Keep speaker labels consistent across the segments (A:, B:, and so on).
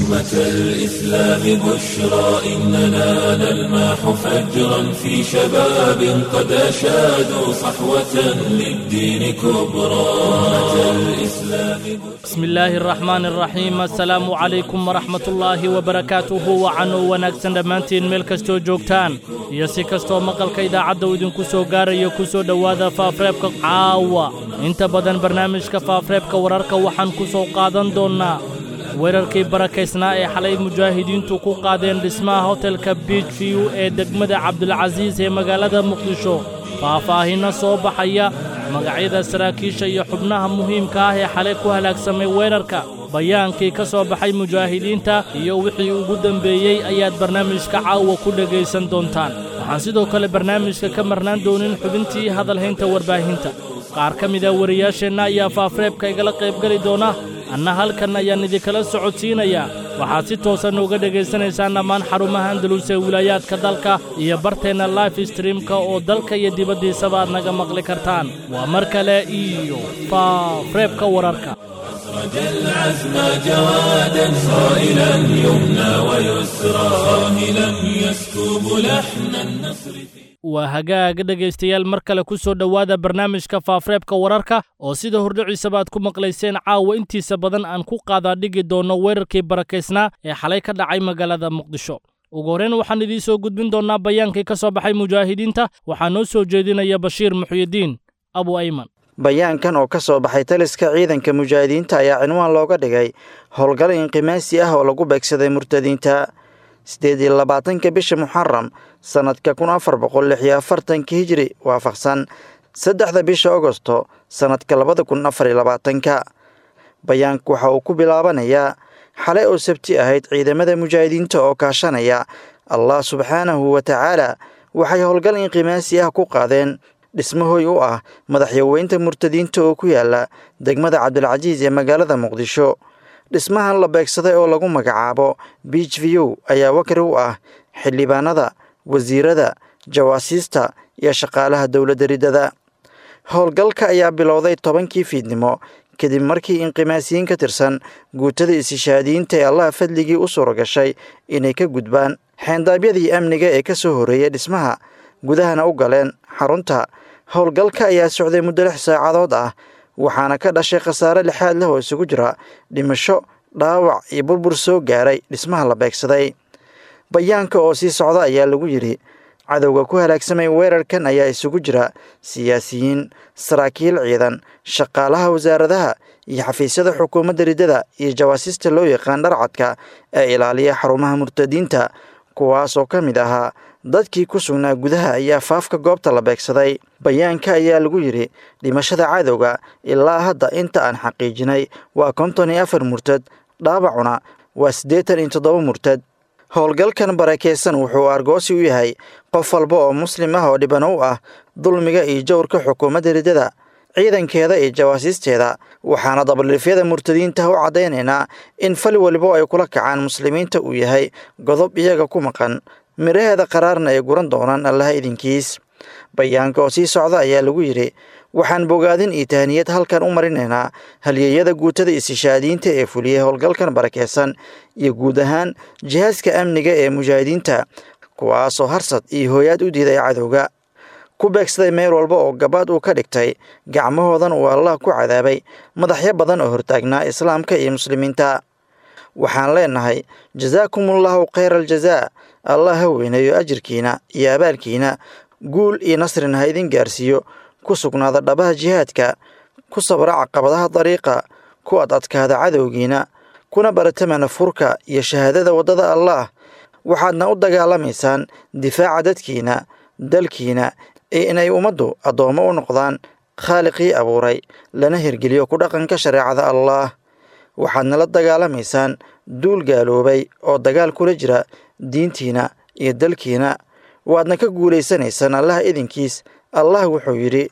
A: أمة الإسلام بشرى إننا نلمح فجرا في شباب قد أشادوا صحوة للدين كبرى أمة الإسلام
B: بسم illaahi araxmaan araxiim assalaamu calaykum waraxmat ullaahi wabarakaatuhu wacanuu wanaagsan dhammaantiin meel kastoo joogtaan iyo si kastoo maqalka idaacadda uu idinku soo gaarayo ku soo dhowaada faafreebka caawa inta badan barnaamijka faafreebka wararka waxaan ku soo qaadan doonnaa weerarkii barakaysnaa ee xalay mujaahidiintu ku qaadeen dhismaha hotelka biij view ee degmada cabdulcasiis ee magaalada muqdisho faahfaahinno soo baxaya magacyada saraakiisha iyo xubnaha muhiimka ah ee xalay ku halaagsamay weerarka bayaankii ka soo baxay mujaahidiinta iyo wixii ugu dembeeyey ayaad barnaamijka caawa ku dhegaysan doontaan waxaan sidoo kale barnaamijka ka marnaan doonin xubintii hadalhaynta warbaahinta qaar ka mida wariyaasheenna ayaa faafreebka igala qaybgeli doona anna halkan ayaan idinkala socodsiinayaa waxaad si toosan uga dhegaysanaysaan dhammaan xarumaha andalus ee wilaayaadka dalka iyo barteenna life streamka oo dalka iyo dibaddiisaba aad naga maqli kartaan waa mar kale iyo faafreebka wararka
A: أخرج العزم جوادا صائلا يمنى ويسرى صاهلا يسكب لحن النصر
B: waa hagaaga dhegaystayaal mar kale ku soo dhowaada barnaamijka faafreebka wararka oo sida hordhiciisaba aad ku maqlayseen caawa intiisa badan aan ku qaadaa dhigi doonno weerarkii barakaysnaa ee xalay ka dhacay magaalada muqdisho ugu horreyn waxaan idiin soo gudbin doonnaa bayaankii ka soo baxay mujaahidiinta waxaa noo soo jeedinaya bashiir muxyidiin abu ayman
C: bayaankan oo ka soo baxay taliska ciidanka mujaahidiinta ayaa cinwaan looga dhigay howlgal inqimaasi ah oo lagu beegsaday murtadiinta siddeed iyo labaatanka bisha muxaram sannadka kun afar boqol lix iyo afartanka hijri waafaqsan saddexda bisha agosto sannadka labada kun afar iyo labaatanka bayaanku waxa uu ku bilaabanayaa xalay oo sabti ahayd ciidamada mujaahidiinta oo kaashanaya allah subxaanahu wa tacaala waxay howlgal inqimaasi ah ku qaadeen dhismahooy u ah madaxyaweynta murtadiinta oo ku yaala degmada cabdilcasiis ee magaalada muqdisho dhismahan la beegsaday oo lagu magacaabo biij view ayaa wakri u ah xildhibaanada wasiirada jawaasiista iyo shaqaalaha dowladda riddada howlgalka ayaa bilowday tobankii fiidnimo kadib markii inqimaasiyiin ka tirsan guutada isishaadiyiinta ee allaha fadligii u suura gashay inay ka gudbaan xeendaabyadii amniga ee ka soo horreeyay dhismaha gudahana u galeen xarunta howlgalka ayaa socday muddo lix saacadood ah waxaana ka dhashay khasaare lixaad leh oo isugu jira dhimasho dhaawac iyo burbur soo gaaray dhismaha la beegsaday bayaanka oo sii socda ayaa lagu yidhi cadowga ku halaagsamay weerarkan ayaa isugu jira siyaasiyiin saraakiil ciidan shaqaalaha wasaaradaha iyo xafiisyada xukuumadda riddada iyo jawaasiista loo yaqaan dharcadka ee ilaaliya xarumaha murtadiinta kuwaas oo ka mid ahaa dadkii ku sugnaa gudaha ayaa faafka goobta la beegsaday bayaanka ayaa lagu yidhi dhimashada cadowga ilaa hadda inta aan xaqiijinay waa konton iyo afar murtad dhaawacuna waa siddeetan iyo toddoba murtad howlgalkan barakeysan wuxuu argoosi u yahay qof walba oo muslim ah oo dhibano u ah dulmiga iyo jowrka xukuumadda riddada ciidankeeda iyo jawaasiisteeda waxaana dabaldhifyada murtadiinta u caddaynaynaa in fal walibo ay kula kacaan muslimiinta uu yahay godob iyaga ku maqan midhaheeda qaraarna ay guran doonaan allaha idinkiis bayaanka oo sii socda ayaa lagu yidhi waxaan bogaadin iyo tahaniyad halkan u marinaynaa halyeeyada guutada isishaadiyiinta ee fuliyey howlgalkan barakeysan iyo guud ahaan jihaaska amniga ee mujaahidiinta kuwaasoo harsad iyo hooyaad u diiday cadowga ku beegsaday meel walba oo gabaad uu ka dhigtay gacmahoodan uu allah ku cadaabay madaxyo badan oo hortaagnaa islaamka iyo muslimiinta waxaan leenahay jasaakumullahu khayra aljazaa allah ha weyneeyo ajirkiina iyo abaalkiina guul iyo nasrina ha idin gaarsiiyo ku sugnaada dhabaha jihaadka ku sabra caqabadaha dariiqa ku ad adkaada cadowgiina kuna baratamana furka iyo shahaadada waddada allaah waxaadna u dagaalamaysaan difaaca dadkiina dalkiina ee inay ummaddu addoommo u noqdaan khaaliqii abuuray lana hirgeliyo ku dhaqanka shareecada allaah waxaadna la dagaalamaysaan duul gaaloobay oo dagaal kula jira diintiina iyo dalkiina waadna ka guulaysanaysaan allaha idinkiis allah wuxuu yidhi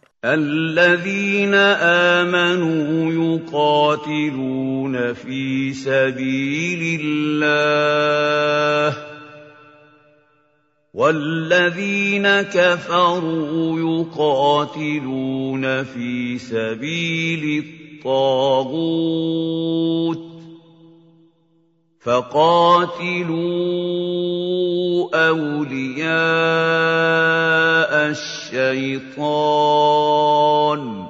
D: الذين آمنوا يقاتلون في سبيل الله والذين كفروا يقاتلون في سبيل الطاغوت فقاتلوا أولياء الشيطان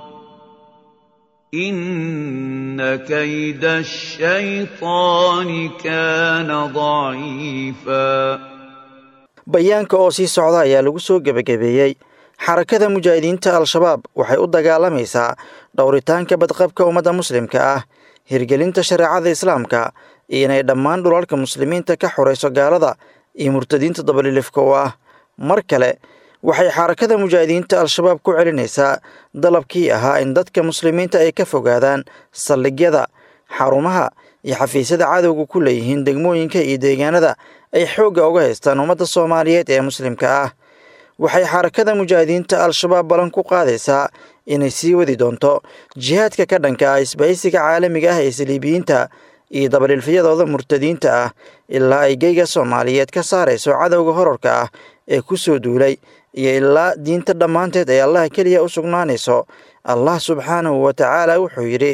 D: إن كيد الشيطان كان ضعيفا
C: bayaanka oo sii socda ayaa lagu soo gebagabeeyey xarakada mujaahidiinta al-shabaab waxay u dagaalamaysaa dhowritaanka badqabka ummadda muslimka ah hirgelinta shareecada islaamka iyo inay dhammaan dhulalka muslimiinta ka xorayso gaalada iyo murtadiinta dabalilifka u ah mar kale waxay xarakada mujaahidiinta al-shabaab ku celinaysaa dalabkii ahaa in dadka muslimiinta ay ka fogaadaan saldhigyada xarumaha iyo xafiisyada cadowga ku leeyihiin degmooyinka iyo deegaanada ay xoogga uga haystaan ummadda soomaaliyeed ee muslimka ah waxay xarakada mujaahidiinta al-shabaab ballan ku qaadaysaa inay sii wadi doonto jihaadka ka dhanka ah isbahaysiga caalamiga ah ee saliibiyiinta iyo dabalilfiyadooda murtadiinta ah ilaa ay geyga soomaaliyeed ka saarayso cadowga horarka ah ee ku soo duulay iyo ilaa diinta dhammaanteed ay allah keliya u sugnaanayso allah subxaanahu wa tacaala wuxuu yidhi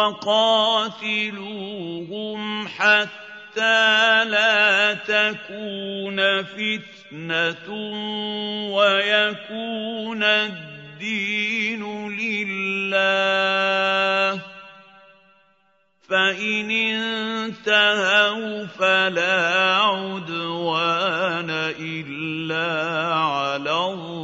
D: وقاتلوهم حتى لا تكون فتنة ويكون الدين لله فإن انتهوا فلا عدوان إلا على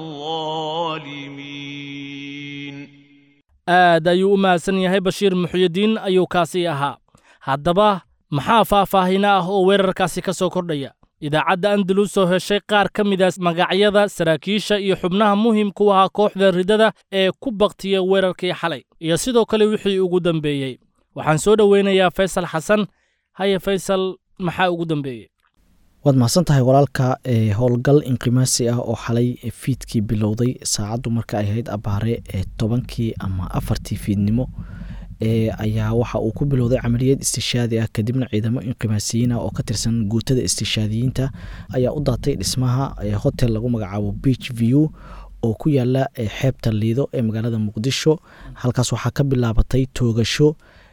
D: الظالمين
B: aad ayuu u mahadsan yahay bashiir muxyidiin ayuu kaasi ahaa haddaba maxaa faahfaahina ah oo weerarkaasi ka soo kordhaya idaacadda andalus oo heshay qaar ka mid a magacyada saraakiisha iyo xubnaha muhimka u ahaa kooxda ridada ee ku baktiya weerarkii xalay iyo sidoo kale wixii ugu dambeeyey waxaan soo dhoweynayaa faysal xasan haye faysal maxaa ugu dambeeyey
E: waad mahadsan tahay walaalka ee howlgal inqimaasi ah oo xalay fiidkii bilowday saacaddu marka ay ahayd abaare ee tobankii ama afartii fiidnimo ee ayaa waxa uu ku bilowday camaliyad istishaadi ah kadibna ciidamo inqimaasiyiin ah oo ka tirsan guutada istishaadiyiinta ayaa u daatay dhismaha hotel lagu magacaabo beach view oo ku yaala xeebta liido ee magaalada muqdisho halkaas waxaa ka bilaabatay toogasho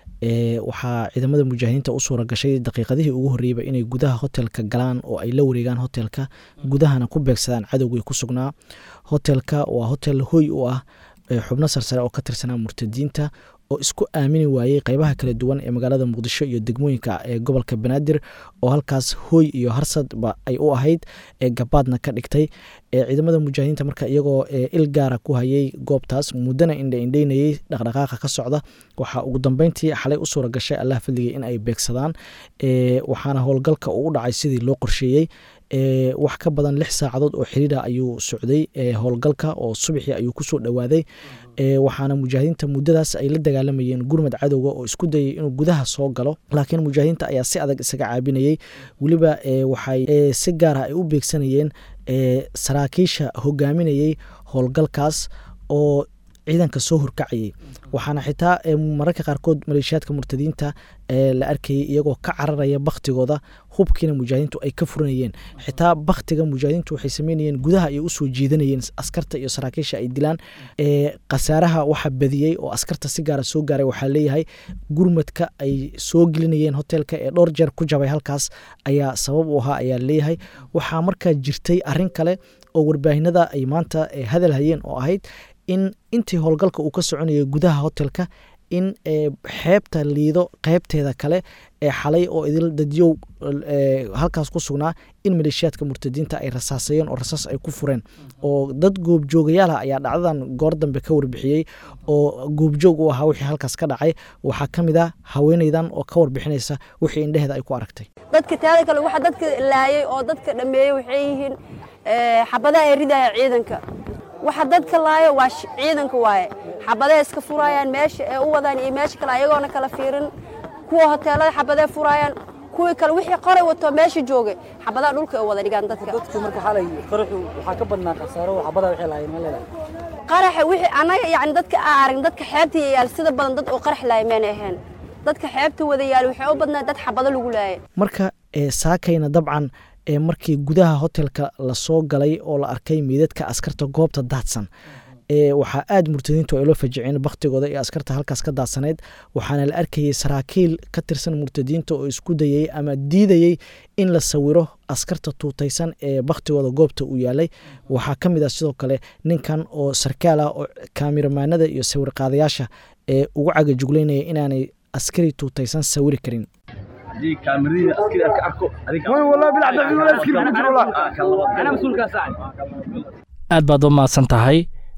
E: waxaa ciidamada mujaahidiinta u suura gashay daqiiqadihii ugu horreeyba inay gudaha hotelka galaan oo ay la wareegaan hotelka gudahana ku beegsadaan cadowgii ku sugnaa hotelka waa hotel hoy u ah xubno sarsare oo ka tirsanaa murtadiinta oo isku aamini waayey qeybaha kala duwan ee magaalada muqdisho iyo degmooyinka ee gobolka banaadir oo halkaas hooy iyo harsadba ay u ahayd ee gabaadna ka dhigtay ciidamada mujaahidiinta marka iyagoo il gaara ku hayay goobtaas muddana indhaindhaynayey dhaqdhaqaaqa ka socda waxaa ugu dambeyntii xalay u suura gashay allah fadligay in ay beegsadaan waxaana howlgalka uu u dhacay sidii loo qorsheeyey wax ka badan lix saacadood oo xiriira ayuu socday howlgalka oo subaxii ayuu kusoo dhowaaday waxaana mujaahidiinta muddadaas ay la dagaalamayeen gurmad cadowga oo isku dayay inuu gudaha soo galo laakiin mujaahidiinta ayaa si adag isaga caabinayey weliba waxay si gaara ay u beegsanayeen saraakiisha hogaaminayey howlgalkaas oo ciidanka soo horkacayay waxaana xitaa mararka qaarkood maleeshiyaadka murtadiinta la arkayay iyagoo ka cararaya baktigooda hubkiina mujaahidiintu ay ka furanayeen xitaa baktiga mujaahidiintu waxay sameynayeen gudaha ayay usoo jiidanayeen askarta iyo saraakiisha ay dilaan khasaaraha waxa badiyey oo askarta si gaara soo gaaray waxaa leeyahay gurmadka ay soo gelinayeen hotelka ee dhowr jeer ku jabay halkaas ayaa sabab u ahaa ayaa leeyahay waxaa markaa jirtay arin kale oo warbaahinada ay maanta hadal hayeen oo ahayd in intii howlgalka uu ka soconayay gudaha hotelka in xeebta liido qeybteeda kale ee xalay oo idil dadyow halkaas ku sugnaa in maleeshiyaadka murtadiinta ay rasaasayeen oo rasaas ay ku fureen oo dad goobjoogayaala ayaa dhacdadan goor dambe ka warbixiyey oo goobjoog u ahaa wixii halkaas ka dhacay waxaa ka mid ah haweenaydan oo ka warbixinaysa wixii indheheeda ay ku aragtay
F: dadka taada kale waxa dadka laayay oo dadka dhameeyey waxay yihiin xabadaha ay ridaya ciidanka waxa dadka laayo waa ciidanka waaye xabadee iska furayaan meesha ee u wadaan iyo meesha kale ayagoona kala fiirin kuwa hoteelada xabadee furayaan kuwii kale wixii qoray wato meesha joogay xabadaha dhulka ay wada dhigaan dadka
G: dadku marka xalay qaraxu waxaa ka badnaa khasaaro xabadaha wixii laayeen ma leedahay
F: qaraxa wixii anaga yacni dadka aan arag dadka xeebta yaal sida badan dad oo qarax laaya mayna ahayn dadka xeebta wada yaal waxay u badnaa dad xabado lagu laayay
E: marka saakayna dabcan markii gudaha hotelka lasoo galay oo la arkay meydadka askarta goobta daadsan waxaa aada murtadiintu ay loo fajiceen baktigooda iyo askarta halkaas ka daadsaneyd waxaana la arkayay saraakiil ka tirsan murtadiinta oo isku dayay ama diidayey in la sawiro askarta tuutaysan ee baktigooda goobta uu yaalay waxaa ka mid ah sidoo kale ninkan oo sarkaal ah oo kaamiramaanada iyo sawir qaadayaasha ee ugu cagajugleynaya inaanay askari tuutaysan sawiri karin
B: aad baad u mahadsan tahay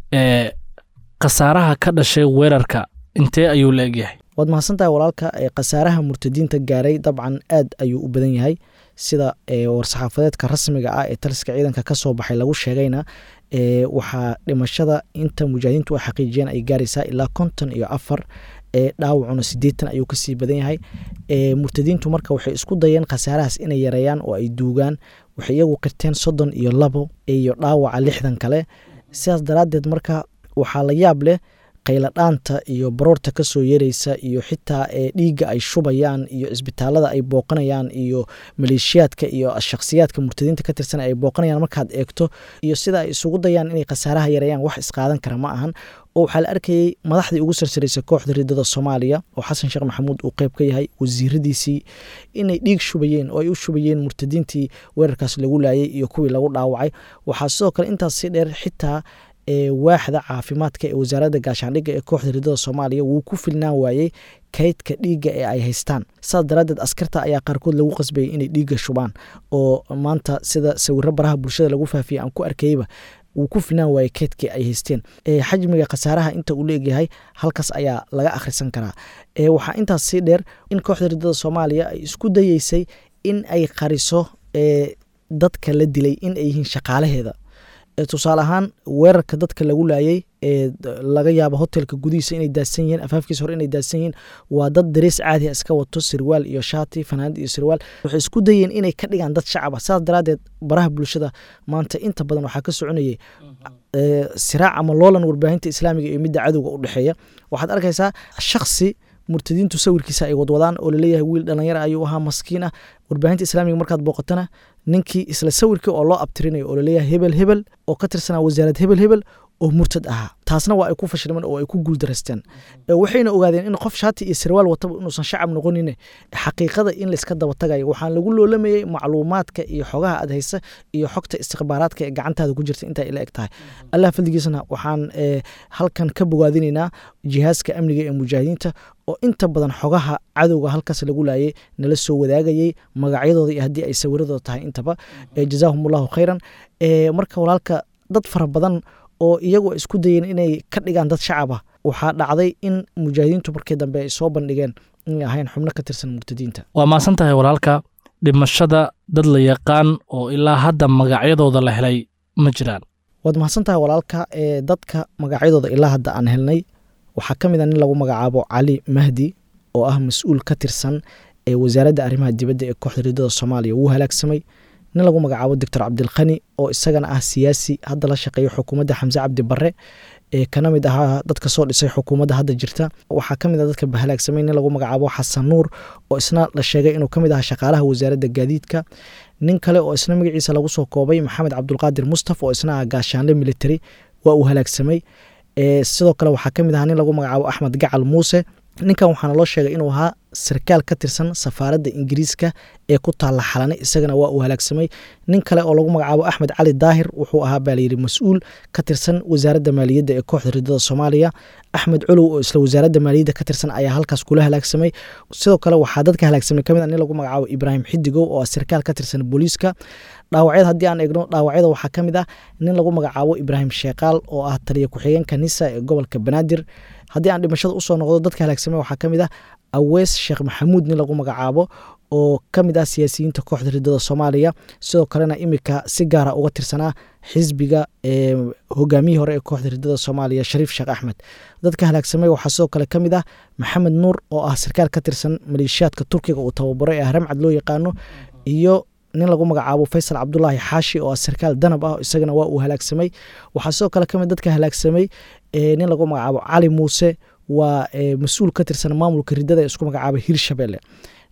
B: khasaaraha ka dhashay weerarka intee ayuu la egyahay
E: waad mahadsan tahay walaalka khasaaraha murtadiinta gaaray dabcan aad ayuu u badan yahay sida war-saxaafadeedka rasmiga ah ee taliska ciidanka ka soo baxay lagu sheegayna waxaa dhimashada inta mujaahidiintu ay xaqiijiyeen ay gaaraysaa ilaa konton iyo afar dhaawacuna sideetan ayuu kasii badan yahay murtadiintu marka waxay isku dayeen khasaarahaas inay yareeyaan oo ay duugaan waxay iyagu qirteen soddon iyo labo iyo dhaawaca lixdan kale sidaas daraaddeed marka waxaa la yaab leh qayladhaanta iyo baroorta kasoo yeeraysa iyo xitaa dhiigga ay shubayaan iyo cisbitaalada ay booqanayaan iyo maleeshiyaadka iyo shakhsiyaadka murtadiinta ka tirsan ay booqanayaan markaad eegto iyo sida ay isugu dayaan inay khasaaraha yareeyaan wax isqaadan kara ma ahan oo waxaa la arkayey madaxdii ugu sarsaraysay kooxda ridada soomaaliya oo xasan sheekh maxamuud uu qeyb ka yahay wasiiradiisii inay dhiig shubayeen oo ay u shubayeen murtadiintii weerarkaas lagu laayay iyo kuwii lagu dhaawacay waxaa sidoo kale intaas si dheer xitaa ee waaxda caafimaadka ee wasaaradda gaashaandhigga ee kooxda ridada soomaaliya wuu ku filnaan waayey kaydka dhiigga ee ay haystaan saas daraaddeed askarta ayaa qaarkood lagu qasbayay inay dhiigga shubaan oo maanta sida sawiro baraha bulshada lagu faafiyay aan ku arkayba wuu ku filnaan waayey kaydkii ay haysteen xajmiga khasaaraha inta uu leegyahay halkaas ayaa laga akhrisan karaa waxaa intaas sii dheer in kooxda ridada soomaaliya ay isku dayeysay in ay qariso dadka la dilay in ay yihiin shaqaalaheeda tusaale ahaan weerarka dadka lagu laayay ee laga yaabo hotelka gudihiisa inay daadsan yihiin afaafkiisa hore inay daadsan yihiin waa dad darees caadiha iska wato sirwaal iyo shaati fanaanad iyo sirwaal waxay isku dayeen inay ka dhigaan dad shacab ah saas daraaddeed baraha bulshada maanta inta badan waxaa ka soconayay siraac ama loolan warbaahinta islaamiga iyo midda cadowga u dhexeeya waxaad arkaysaa shaksi murtadiintu sawirkiisa ay wadwadaan oo laleeyahay wiil dhalinyar ayuu ahaa maskiin ah warbaahinta islaamiga markaad booqatana ninkii isla sawirkii oo loo abtirinayo oo laleeyahay hebel hebel oo ka tirsanaa wasaarad hebel hebel oo murtad ahaa taasna waa ay ku fashilmeen oo ay ku guuldaraysteen waxayna ogaadeen in qof shaati iyo sarwaal wataba inuusan shacab noqonin xaqiiqada in layska daba tagayo waxaan lagu loolamayey macluumaadka iyo xogaha aad haysa iyo xogta istikhbaaraadka ee gacantaada ku jirta intaa ila eg tahay allah faldigiisna waxaan halkan ka bogaadinaynaa jihaaska amniga ee mujaahidiinta oo inta badan xogaha cadowga halkaas lagu laayay nala soo wadaagayey magacyadooda iyo haddii ay sawiradooda tahay intaba jazaahum allahu khayran marka walaalka dad fara badan oo iyagu ay isku dayeen inay ka dhigaan dad shacab ah waxaa dhacday in mujaahidiintu markii dambe ay soo bandhigeen inay ahayn xubno ka tirsan murtadiinta
B: waa maasan tahay walaalka dhimashada dad la yaqaan oo ilaa hadda magacyadooda la helay ma jiraan
E: waad mahadsan tahay walaalka ee dadka magacyadooda ilaa hadda aan helnay waxaa ka mid a nin lagu magacaabo cali mahdi oo ah mas-uul ka tirsan ee wasaaradda arrimaha dibadda ee kooxda ridada soomaaliya wuu halaagsamay nin lagu magacaabo doctor cabdilkhani oo isagana ah siyaasi hadda la shaqeeya xukuumadda xamse cabdi barre ee kana mid ahaa dadka soo dhisay xukuumadda hadda jirta waxaa ka mid a dadka halaagsamay nin lagu magacaabo xasan nuur oo isna la sheegay inuu ka mid ahaa shaqaalaha wasaaradda gaadiidka nin kale oo isna magaciisa lagu soo koobay maxamed cabdulqaadir mustaf oo isna ah gaashaanle military waa uu halaagsamay sidoo kale waxaa ka mid ahaa nin lagu magacaabo axmed gacal muuse ninkan waxaana loo sheegay inuu ahaa sarkaal ka tirsan safaaradda ingiriiska ee ku taalla xalane isagana waa uu halaagsamay nin kale oo lagu magacaabo axmed cali daahir wuxuu ahaa baa layidhi mas-uul ka tirsan wasaaradda maaliyadda ee kooxda ridada soomaaliya axmed colow oo isla wasaaradda maaliyadda ka tirsan ayaa halkaas kula halaagsamay sidoo kale waxaa dadka halaagsamay kamid a nin lagu magacaabo ibraahim xidigow oo ah sarkaal ka tirsan booliiska dhaawacyada haddii aan eegno dhaawacyada waxaa ka mid ah nin lagu magacaabo ibraahim sheekaal oo ah taliya ku-xigeenka nisa ee gobolka banaadir haddii aan dhimashada usoo noqdo dadka halaagsamay waxaa ka mid ah awees sheekh maxamuud nin lagu magacaabo oo ka mid ah siyaasiyiinta kooxda ridada soomaaliya sidoo kalena imika si gaara uga tirsanaa xisbiga ee hogaamiyihii hore ee kooxda ridada soomaaliya shariif sheekh axmed dadka halaagsamay waxaa sidoo kale ka mid ah maxamed nuur oo ah sarkaal ka tirsan maleeshiyaadka turkiga uu tababaro ee haramcad loo yaqaano iyo nin lagu magacaabo faysal cabdulaahi xaashi oo ah sarkaal danab ah isagana waa uu halaagsamay waxaa sidoo kale kamid dadka halaagsamay nin lagu magacaabo cali muuse waa mas-uul ka tirsan maamulka ridada ee isku magacaaba hirshabelle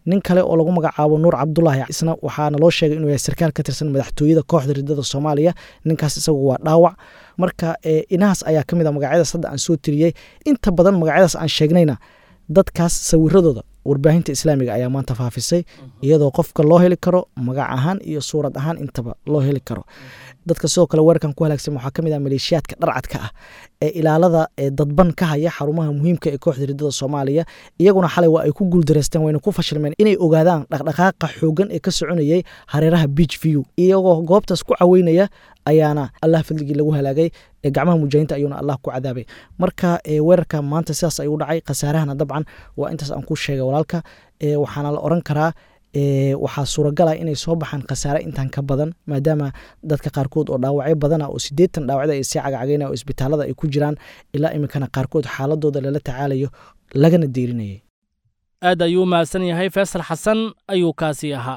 E: nin kale oo lagu magacaabo nuur cabdulaahi isna waxaana loo sheegay inuu yahay sarkaal ka tirsan madaxtooyada kooxda ridada soomaaliya ninkaas isagu waa dhaawac marka inahaas ayaa ka mid a magacyadaas hadda aan soo tiriyey inta badan magacyadaas aan sheegnayna dadkaas sawiradooda warbaahinta islaamiga ayaa maanta faafisay iyadoo qofka loo heli karo magac ahaan iyo suurad ahaan intaba loo heli karo dadka sidoo kale weerarkan ku halaagsan waxaa kamid ah maleeshiyaadka dharcadka ah ee ilaalada ee dadban ka haya xarumaha muhiimka ee kooxda ridada soomaaliya iyaguna xalay waa ay ku guuldareysteen wayna ku fashilmeen inay ogaadaan dhaqdhaqaaqa xoogan ee ka soconayay hareeraha beach view iyagoo goobtaas ku caweynaya ayaana allah fadligii lagu halaagay gacmaha mujaahinta ayuuna allah ku cadaabay marka weerarka maanta sidaas ayuu dhacay khasaarahana dabcan waa intaas aan ku sheegay walaalka waxaana la oran karaa waxaa suuragal ah inay soo baxaan khasaare intan ka badan maadaama dadka qaarkood oo dhaawacyo badana oo sideetan dhaawacda ay sii cagacageyna oo isbitaalada ay ku jiraan ilaa iminkana qaarkood xaaladooda lala tacaalayo lagana deerinayay
B: aad ayuu u mahadsan yahay faysal xasan ayuu kaasii ahaa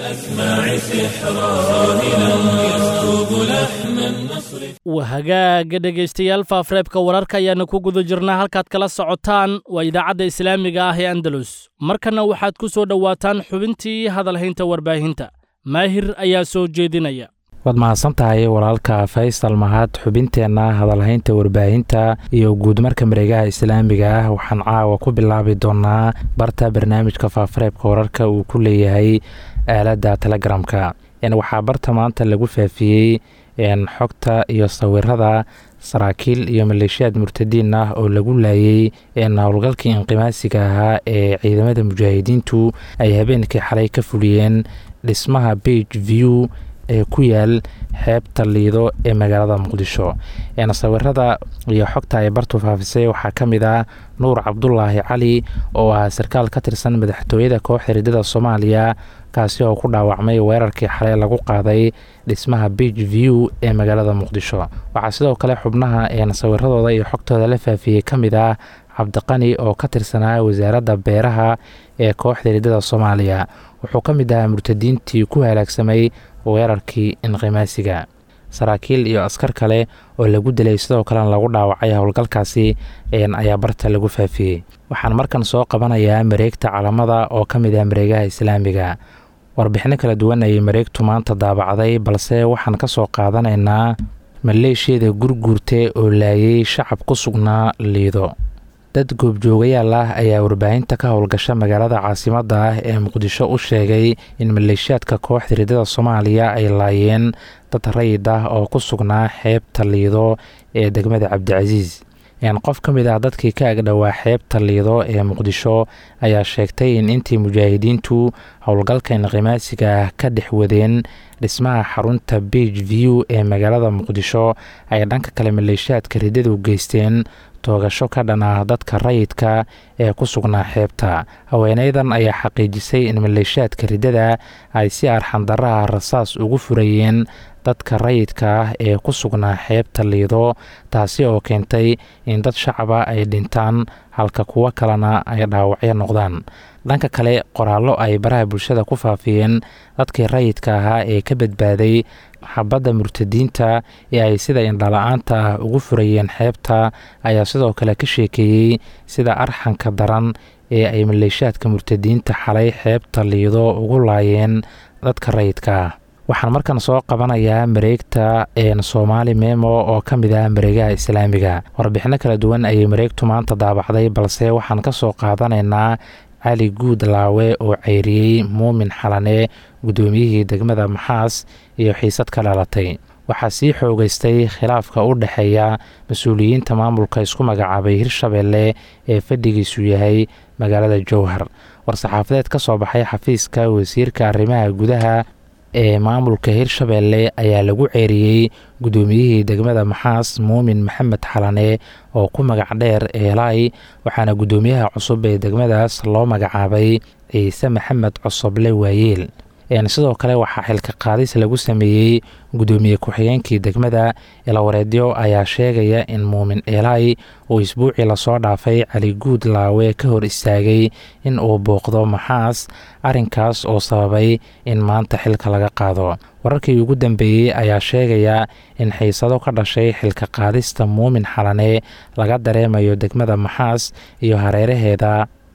B: waa hagaaga dhegaystayaal faafreebka wararka ayaana ku guda jirnaa halkaad kala socotaan waa idaacadda islaamiga ah ee andalus markanna waxaad ku soo dhowaataan xubintii hadalhaynta warbaahinta maahir ayaa soo jeedinaya
H: waad mahadsan tahay walaalka faysal mahad xubinteenna hadalhaynta warbaahinta iyo guudmarka mareegaha islaamiga ah waxaan caawa ku bilaabi doonaa barta barnaamijka faafareebka wararka uu ku leeyahay aaladda telegramka waxaa barta maanta lagu faafiyey xogta iyo sawirada saraakiil iyo maleeshiyaad murtadiin ah oo lagu laayay howlgalkii inqimaasiga ahaa ee ciidamada mujaahidiintu ay habeenkii xalay ka fuliyeen dhismaha bage view ee ku yaal xeebta liido ee magaalada muqdisho sawirada iyo xogta ay bartu faafisay waxaa ka mid ah nuur cabdulaahi cali oo ah sarkaal ka tirsan madaxtooyada kooxda ridada soomaaliya kaasi oo ku dhaawacmay weerarkii xalay lagu qaaday dhismaha bage view ee magaalada muqdisho waxaa sidoo kale xubnaha sawiradooda iyo xogtooda la faafiyey ka mid ah cabdiqani oo ka tirsanaa wasaaradda beeraha ee kooxda ridada soomaaliya wuxuu ka mid ahaa murtadiintii ku halaagsamay weerarkii inqimaasiga saraakiil iyo askar kale oo lagu dilay sidoo kalena lagu dhaawacay howlgalkaasi ayaa barta lagu faafiyey waxaan markan soo qabanayaa mareegta calamada oo ka mid ah mareegaha islaamiga warbixino kala duwan ayay mareegtu maanta daabacday balse waxaan ka soo qaadanaynaa maleeshiyada gurguurte oo laayay shacab ku sugnaa liido dad goobjoogayaal ah ayaa warbaahinta ka howlgasha magaalada caasimadda ah ee muqdisho u sheegay in maleeshiyaadka kooxda ridada soomaaliya ay laayeen dad rayid ah oo ku sugnaa xeebta liido ee degmada cabdicasiis qof ka mid ah dadkii ka agdhowaa xeebta liido ee muqdisho ayaa sheegtay in intii mujaahidiintu howlgalka inqimaasiga ah ka dhex wadeen dhismaha xarunta bage view ee magaalada muqdisho ay dhanka kale maleeshiyaadka ridadu geysteen toogasho ka dhan ah dadka rayidka ee ku sugnaa xeebta haweeneydan ayaa xaqiijisay in maleeshiyaadka riddada ay si arxandaraha rasaas ugu furayeen dadka rayidka ah ee ku sugnaa xeebta liido taasi oo keentay in dad shacaba ay dhintaan halka kuwo kalena ay dhaawacyo noqdaan dhanka kale qoraallo ay baraha bulshada ku faafiyeen dadkii rayidka ahaa ee ka badbaaday xabadda murtadiinta ee ay sida indhala-aanta ah ugu furayeen xeebta ayaa sidoo kale ka sheekeeyey sida arxanka daran ee ay maleeshiyaadka murtadiinta xalay xeebta liido ugu laayeen dadka rayidka ah waxaan markan soo qabanayaa mareegta soomaali memo oo ka mid ah mareegaha islaamiga warbixino kala duwan ayay mareegtu maanta daabacday balse waxaan ka soo qaadanaynaa cali guud laawe oo ceyriyey muumin xalane guddoomiyihii degmada maxaas iyo xiisad ka dhalatay waxaa sii xoogeystay khilaafka u dhexeeya mas-uuliyiinta maamulka isku magacaabay hirshabeelle ee fadhigiisu yahay magaalada jowhar war-saxaafadeed ka soo baxay xafiiska wasiirka arrimaha gudaha ee maamulka hirshabeelle ayaa lagu ceeriyey guddoomiyihii degmada maxaas muumin maxamed xalane oo ku magac dheer eelay waxaana guddoomiyaha cusub ee degmadaas loo magacaabay ciise maxamed cosoble waayeel sidoo kale waxaa xilka qaadis lagu sameeyey guddoomiye ku-xigeenkii degmada ilawareedyo ayaa sheegaya in muumin eelay uu isbuucii lasoo dhaafay cali guud laawe ka hor istaagay in uu booqdo maxaas arrinkaas oo sababay in maanta xilka laga qaado wararkii ugu dambeeyey ayaa sheegaya in xiisado ka dhashay xilka qaadista muumin xalane laga dareemayo degmada maxaas iyo hareeraheeda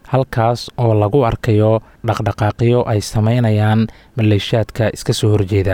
H: halkaas oo lagu arkayo dhaqdhaqaaqyo ay sameynayaan maleeshiyaadka iska soo horjeeda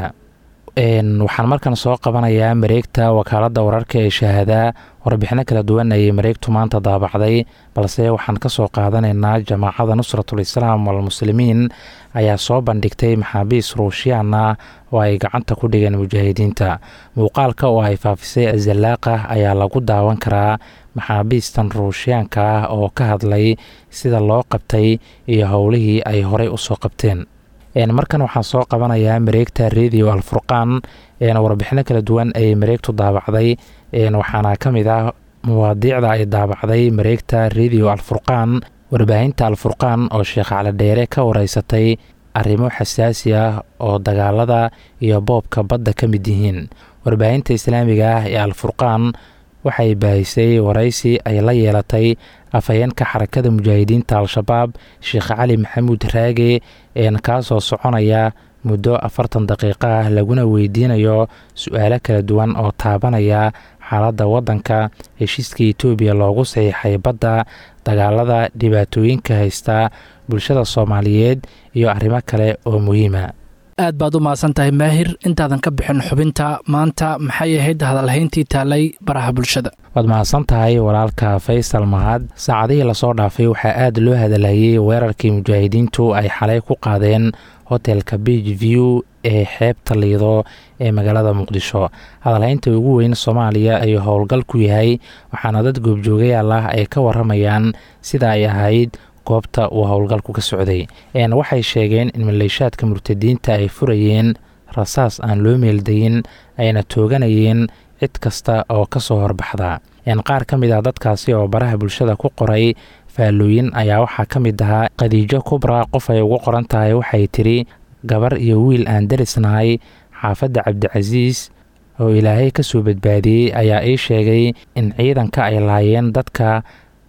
H: waxaan markan soo qabanayaa mareegta wakaaladda wararka ee shahaadaa warbixino kala duwan ayay mareegtu maanta daabacday balse waxaan ka soo qaadanaynaa jamaacada nusratul islaam walmuslimiin ayaa soo bandhigtay maxaabiis ruushiyaan ah oo ay gacanta ku dhigeen mujaahidiinta muuqaalka oo ay faafisay azallaaqa ayaa lagu daawan karaa maxaabiistan ruushiyaanka ah oo ka hadlay sida loo qabtay iyo howlihii ay horey usoo qabteen markan waxaan soo qabanayaa mareegta radio alfurqaan warbixino kala duwan ayay mareegtu daabacday waxaana ka mid ah mawaadiicda ay daabacday mareegta radio alfurqaan warbaahinta alfurqaan oo sheekh calidheere ka wareysatay arrimo xasaasi ah oo dagaalada iyo boobka badda ka mid yihiin warbaahinta islaamiga ah ee alfurqaan waxay baahisay waraysi ay la yeelatay afhayeenka xarakada mujaahidiinta al-shabaab sheekh cali maxamuud raage kaasoo soconaya muddo afartan daqiiqo ah laguna weydiinayo su-aalo kala duwan oo taabanaya xaaladda waddanka heshiiska etoobiya loogu saxiixay badda dagaalada dhibaatooyinka haysta bulshada soomaaliyeed iyo arrimo kale oo muhiima
B: aad baad u mahadsan tahay maahir intaadan ka bixin xubinta maanta maxay ahayd hadalhayntii taalay baraha bulshada
H: waad mahadsan tahay walaalka faysal mahad saacadihii lasoo dhaafay waxaa aad loo hadalhayey weerarkii mujaahidiintu ay xalay ku qaadeen hotelka beach view ee xeebta liido ee magaalada muqdisho hadalhaynta ugu weyn soomaaliya ayuu howlgal ku yahay waxaana dad goobjoogayaal ah ay ka waramayaan sida ay ahayd goobta uu howlgalku ka socday waxay sheegeen in maleeshaadka murtadiinta ay furayeen rasaas aan loo meeldayin ayna tooganayeen cid kasta oo ka soo horbaxda qaar ka mid ah dadkaasi oo baraha bulshada ku qoray faallooyin ayaa waxaa ka mid ahaa khadiijo kubra qof ay ugu qoran tahay waxay tidhi gabar iyo wiil aan darisnahay xaafadda cabdicasiis oo ilaahay ka soo badbaadiyey ayaa ii sheegay in ciidanka ay laayeen dadka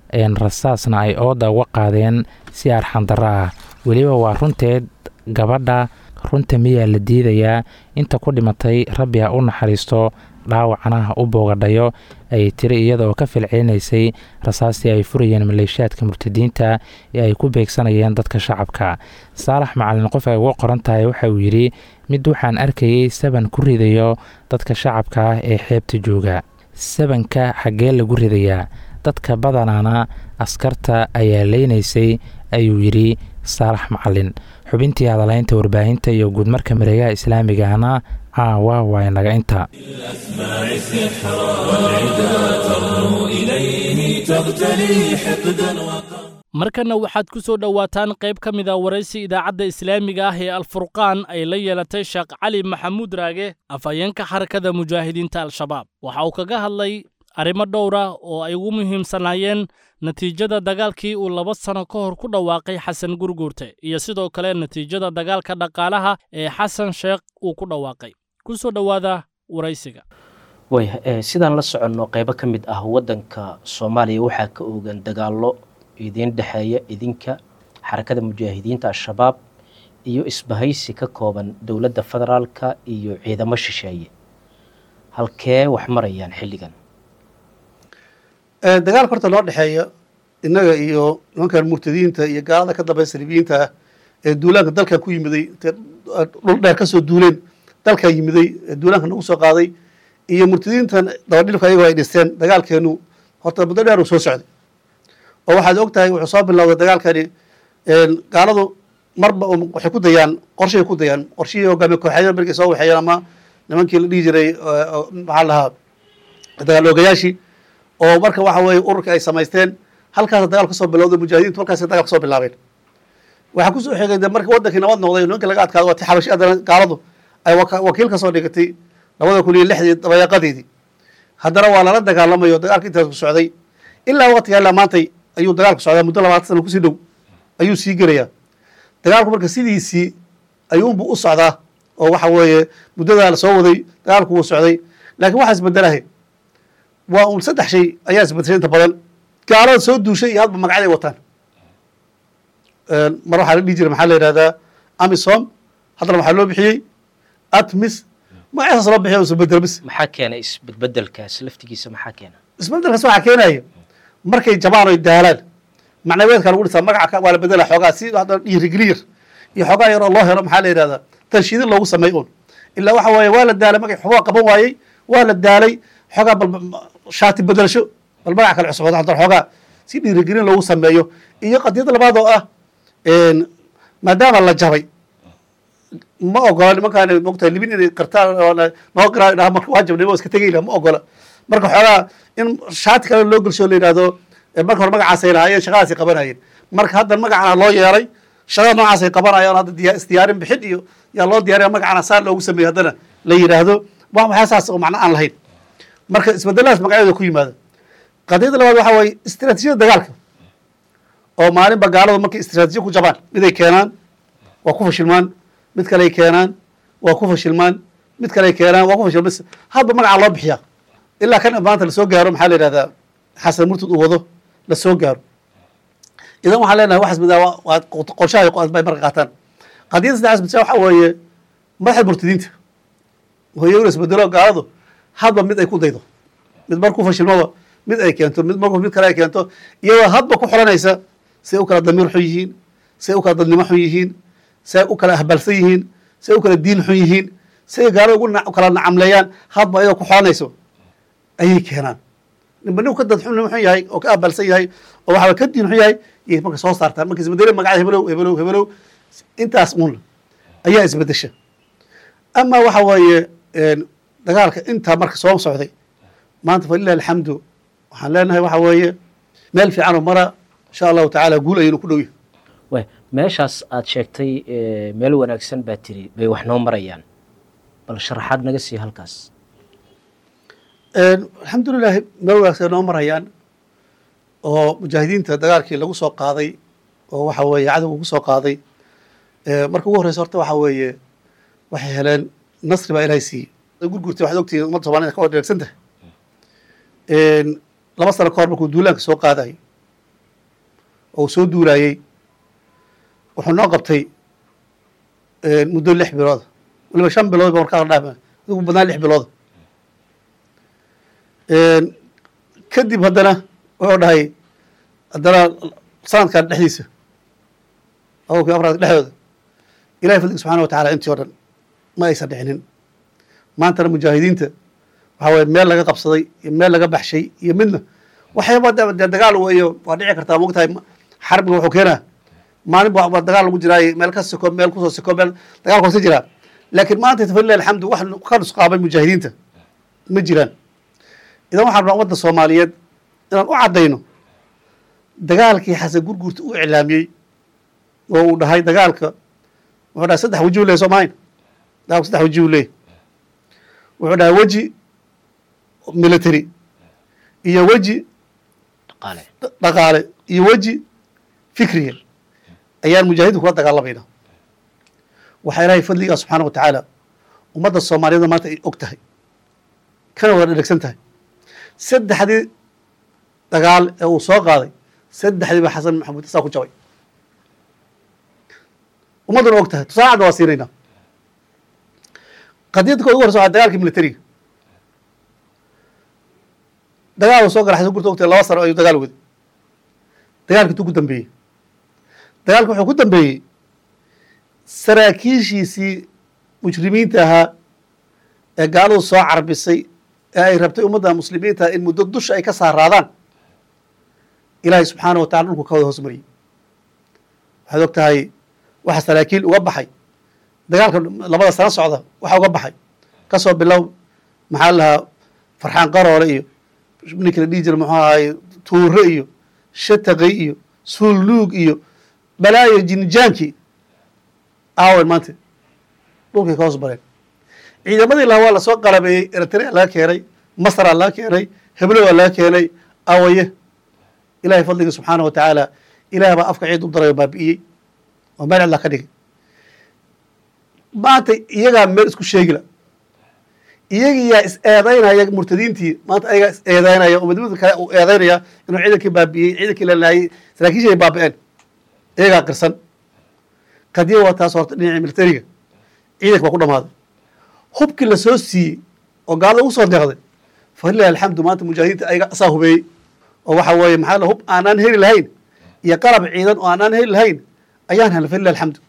H: rasaasna ay ooda uga qaadeen si arxandarro ah weliba waa runteed gabadha runta miyaa la diidayaa inta ku dhimatay rabbi ha u naxariisto dhaawacna ha u boogadhayo ayay tiri iyadaoo ka filcelinaysay rasaastii ay furayeen maleeshiyaadka murtadiinta ee ay ku beegsanayeen dadka shacabka saalax macalin qof ay uga qoran tahay waxa uu yidhi mid waxaan arkayey saban ku ridayo dadka shacabka ah ee xeebta jooga sabanka xaggee lagu ridayaa dadka badanaana askarta ayaa leynaysay ayuu yidhi saalax macalin xubintii hadalaynta warbaahinta iyo guudmarka mareegaha islaamigahna caawa waa inaga inta
B: markanna waxaad ku soo dhowaataan qayb ka mid a waraysi idaacadda islaamiga ah ee alfurqaan ay la yeelatay sheekh cali maxamuud raage afhayeenka xarakada mujaahidiinta al-shabaab waxa uu kaga hadlay arrimo dhowra oo ay ugu muhiimsanaayeen natiijada dagaalkii uu laba sano ka hor ku dhawaaqay xasan gurguurte iyo sidoo kale natiijada dagaalka dhaqaalaha ee xasan sheekh uu ku dhawaaqay ku soo dhowaada waraysiga
I: way sidaan la soconno qaybo ka mid ah waddanka soomaaliya waxaa ka oogan dagaallo idiin dhexeeya idinka xarakada mujaahidiinta al-shabaab iyo isbahaysi ka kooban dowladda federaalka iyo ciidamo shisheeye halkee wax marayaan xilligan
J: dagaalka horta loo dhexeeya innaga iyo nimankan murtadiinta iyo gaalada ka dambeya salibiyiinta ah ee duulaanka dalkan ku yimiday dhul dheer kasoo duuleen dalkan yimiday ee duulaanka nagu soo qaaday iyo murtadiintan dabadhilku ayagoo ay dhisteen dagaalkeenu horta muddo dheer uu soo socday oo waxaad og tahay wuxuu soo bilowday dagaalkani gaaladu marba waxay ku dayaan qorshay ku dayaan qorshihii hogaamiye kooxeeya markay soo waxeeyeen ama nimankii la dhihi jiray maxaa lahaa dagaal oogayaashii oo marka waxa weeye ururka ay samaysteen halkaasa dagaal kasoo bilowday mujaahidiintu halkaas dagaal kasoo bilaabeen waxaa kusoo xigay de marka wadankii nabad noqday nimanka laga adkaado waa ti xabashi adana gaaladu ay wakiil kasoo dhigatay labada kun iyo lixdii dabayaaqadeedii haddana waa lala dagaalamayo dagaalka intaas ku socday ilaa waqtiga ilaa maantay ayuu dagaalku socdaa muddo labaatan sana kusii dhow ayuu sii gelayaa dagaalku marka sidiisii ayuunbuu u socdaa oo waxa weeye muddadaa la soo waday dagaalku wuu socday laakiin waxaa isbedelahay waa un saddex shay ayaa isbedeshay inta badan gaalada soo duushay iyo hadba magacyaday wataan mar waxaa la dhihi jiray maxaa la yidhahdaa amisom haddana waxaa loo bixiyey atmis magacasaas loo bixiya isbedel bis
I: maxaa keenay isbedbedelkaas laftigiisa maxaa keena
J: isbedelkaas waxaa keenaya markay jabaan oy daalaan macnaweedka lagu dhisaa magaca waa la bedela xoogaa si hadda dhiirigeliyar iyo xoogaa yaroo loo helo maxaa la yidhahdaa tanshiidin loogu sameey un ilaa waxa weeye waa la daalay magac xubaa qaban waayey waa la daalay xoogaa bal shaati bedelasho bal magac kale cusub hadda xoogaa si dhiirigelin loogu sameeyo iyo qadiyadda labaad oo ah maadaama la jabay ma ogola nimankaan mogtahay libin inay qartaan noo garaa dhaha marka waa jabnay iska tegayla ma ogola marka xoogaa in shaati kale loo gelsho la yidhahdo marka hore magacaasay lahaayeen shaqadaasay qabanayeen marka hadda magacana loo yeelay shaqada noocaasay qabanayaan hadda diya isdiyaarin bixid iyo yaa loo diyaariya magacana saa loogu sameeyey haddana la yidhaahdo wax waxaa saas oo macno aan lahayn marka isbedeladaas magacyadooda ku yimaada qadiyadda labaad waxaa waaye istiraatiijiyada dagaalka oo maalinba gaaladu markay istiraatiijiya ku jabaan miday keenaan waa ku fashilmaan mid kaley keenaan waa ku fashilmaan mid kaley keenaan waa ku fashilmaan hadba magacaa loo bixiyaa ilaa kan maanta lasoo gaaro maxaa la yidhahdaa xasan murtad uu wado lasoo gaaro idan waxaan leenahay waxaas midaa waa qorshaha bay marka qaataan qadiyadda saddexaas midsa waxaa weeye madaxda murtadiinta hoyowna isbedelo gaaladu hadba mid ay ku daydo mid markuu fashilmaba mid ay keento mid markuu mid kale ay keento iyadoo hadba ku xoranaysa say u kala damiir xun yihiin say u kala dadnimo xun yihiin say u kala ahbalsan yihiin say u kala diin xun yihiin say gaalada ugu kala nacamleeyaan hadba iyadoo ku xoranayso ayay keenaan ninba nin ka dad xun xun yahay oo ka ahbalsan yahay oo waxaa ka diin xun yahay iyay marka soo saartaan marka isbedelo magacada hebelow hebelow hebelow intaas un ayaa isbedesha ama waxa weeye dagaalka intaa marka soo socday maanta falilah alxamdu waxaan leenahay waxa weeye meel fiicanoo mara insha allahu tacaala guul ayaynu ku dhowyahy
I: way meeshaas aad sheegtay meel wanaagsan baa tiri bay wax noo marayaan bal sharaxaad naga sii halkaas
J: alxamdulilahi meel wanaagsan noo marayaan oo mujaahidiinta dagaalkii lagu soo qaaday oo waxa weeye cadowga ugu soo qaaday marka ugu horreysa horta waxa weeye waxay heleen nasri baa ilahay siiyey gurgurtay waxaad ogtihiin ummadda somalida ka wadheegsan tahay laba sano ka hor markuu duulaanka soo qaadayay oo uu soo duulaayey wuxuu noo qabtay muddo lix bilooda waliba shan bilood ba markaa la dhaama adigu badnaa lix bilooda kadib haddana wuxuu dhahay haddana sanadkan dhexdiisa laba kun afraad dhexdooda ilahay fadliga subxana wa tacala intii o dhan ma aysan dhicinin maantana mujaahidiinta waxaa weye meel laga qabsaday iyo meel laga baxshay iyo midna waxyaaba dee dagaal weeyo waa dhici kartaa mogtahay xarbiga wuxuu keenaa maalin ba dagaal lagu jiraayo meel ka siko meel kusoo siko meel dagaal koosa jiraa laakiin maanta falilah alxamdu wax ka nusqaabay mujaahidiinta ma jiraan idan waxaan rabaa ummadda soomaaliyeed inaan u caddayno dagaalkii xasan gurgurta u iclaamiyey oo uu dhahay dagaalka wuxuu dhahay saddex waji u ley soo mahayn dagaalku saddex waji u leey wuxuu dhahay weji military iyo weji dhaqaale iyo weji fikriya ayaan mujaahidin kula dagaalamayna waxaa ilaahay fadligaa subxaana wa tacaala ummadda soomaaliyada maanta ay og tahay kana wada dhegsan tahay saddexdii dagaal ee uu soo qaaday saddexdii ba xasan maxamuud isaa ku jabay ummadduna og tahay tusaacadna waa siinaynaa qadiyadda kood ugu horeysa waa dagaalkii militariga dagaal uu soo gala xasan gurta ogtahay laba sano ayuu dagaal waday dagaalkii intuu ku dambeeyey dagaalki wuxuu ku dambeeyey saraakiishiisii mujrimiinta ahaa ee gaaladu soo carbisay ee ay rabtay ummadda muslimiinta in muddo dusha ay ka saaraadaan ilaahay subxaana wa tacala dhulku ka wada hoos mariyey waxaad og tahay waxa saraakiil uga baxay dagaalka labada sano socda waxa uga baxay kasoo bilow maxaa la lahaa farxaan qaroole iyo ninkii la dhihi jira muxuu ahaye tuure iyo shataqay iyo suulluug iyo balaayo jinijaankii aawen maanta dhulkay ka hoos bareen ciidamadii laha waa lasoo qalabeeyey eritrea laga keenay masraa laga keenay heblowa laga keenay awaye ilahay fadliga subxaana wa tacaala ilaah baa afka ciid u daray oo baabi'iyey oo meel cidlaa ka dhigay maanta iyagaa meel isku sheegila iyagiyaa is eedaynaya murtadiintii maanta ayagaa is eedaynaya oo midmid kale uu eedaynaya inuu ciidankii baabi'iyey ciidankii la laayey saraakiishii ay baabi'een iyagaa qirsan kadiya waa taas horta dhinacii militariga ciidanka baa ku dhamaaday hubkii la soo siiyey oo gaalada ugu soo deeqday falilahi alxamdu maanta mujaahidiinta ayaga asaa hubeeyey oo waxa weeye maxaa hub aanaan heli lahayn iyo qalab ciidan oo aanaan heli lahayn ayaan helnay falilah alxamdu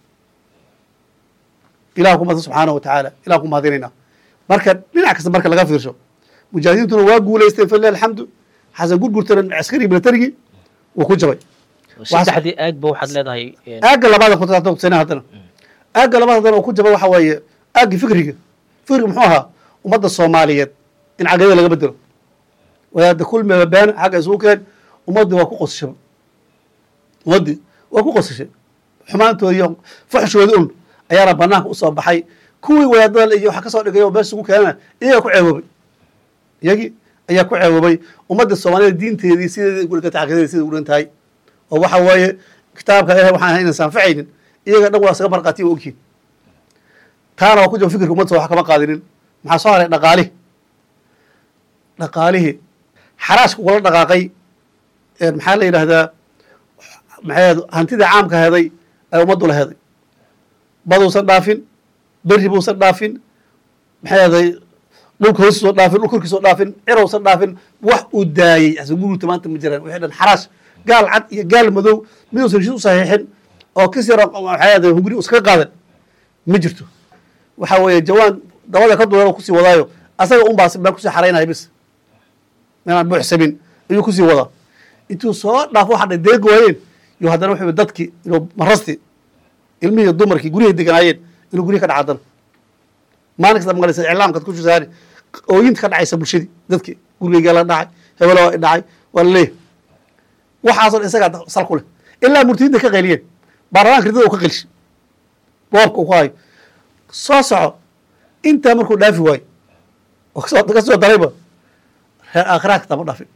J: ilah ku mahadsan subxaanahu wa tacaala ilah ku mahadinaynaa marka dhinac kasta marka laga fiirsho mujaahidiintuna waa guulaysteen falilah alxamdu xasan gurgurtana askari militarigii wuu ku jabay
I: saddexdii aagba waxaad leedahay
J: aagga labaad kutusana haddana aagga labaad haddana oo ku jaba waxa weeye aaggii fikriga fikriga muxuu ahaa ummadda soomaaliyeed in caqidada laga bedelo wadaada kulmiba been xagga isugu keen ummaddii waa ku qosashaba ummaddii waa ku qosashay xumaantooda iyo fuxshooda un ayaana banaanka usoo baxay kuwii wadaadada iyo waxa kasoo dhigay oo meesha ugu keenana iyagaa ku ceewoobay iyagii ayaa ku ceewoobay ummadda soomaaliyed diinteedii sideedii ugu dhigantay caqidadeedi siday ugu dhigan tahay oo waxa weeye kitaabka ilahay waxaan ahay inaysan anfacaynin iyaga dhan waa isaga marqaatiya waa ogyihin taana waa ku jaba fikirka ummadda wax kama qaadinin maxaa soo haray dhaqaalihi dhaqaalihii xaraashka ugala dhaqaaqay maxaa la yidhaahdaa maxay hantidii caamka heday ee ummaddu la heday baduusan dhaafin berri buusan dhaafin maxay aday dhulka hoostiisoo dhaafin dhul korkiisoo dhaafin cirowsan dhaafin wax uu daayey asguruta maanta ma jiraan wixii dhan xaraash gaal cad iyo gaal madow miduusan heshiis u saxiixin oo kis yaro maxay aday hunguri uskaga qaadan ma jirto waxa weeye jawaan dabada ka duwan kusii wadaayo asaga un baa meel kusii xaraynaya bis meelaan buuxsamin ayuu kusii wadaa intuu soo dhaafo waxa dhay deegi waayeen iyo haddana wuxuu dadkii inuu marasti ilmihii dumarkii guryahay deganaayeen inuu guryahi ka dhaca haddana maalin kasta maqlaysa iclaamkaad ku shusaani ooyinta ka dhacaysa bulshadii dadkii gurigaygaa la dhacay hebelo waa dhacay waa la leeyahay waxaasoo dhan isagaa sal ku leh ilaa murtidinta ka qayliyeen baarlamaanka ridada uu ka qelshay boobka uu ku hayo soo soco intaa markuu dhaafi waayo oo kasoo ka soo darayba reer aakhiraha kataa ma dhaafin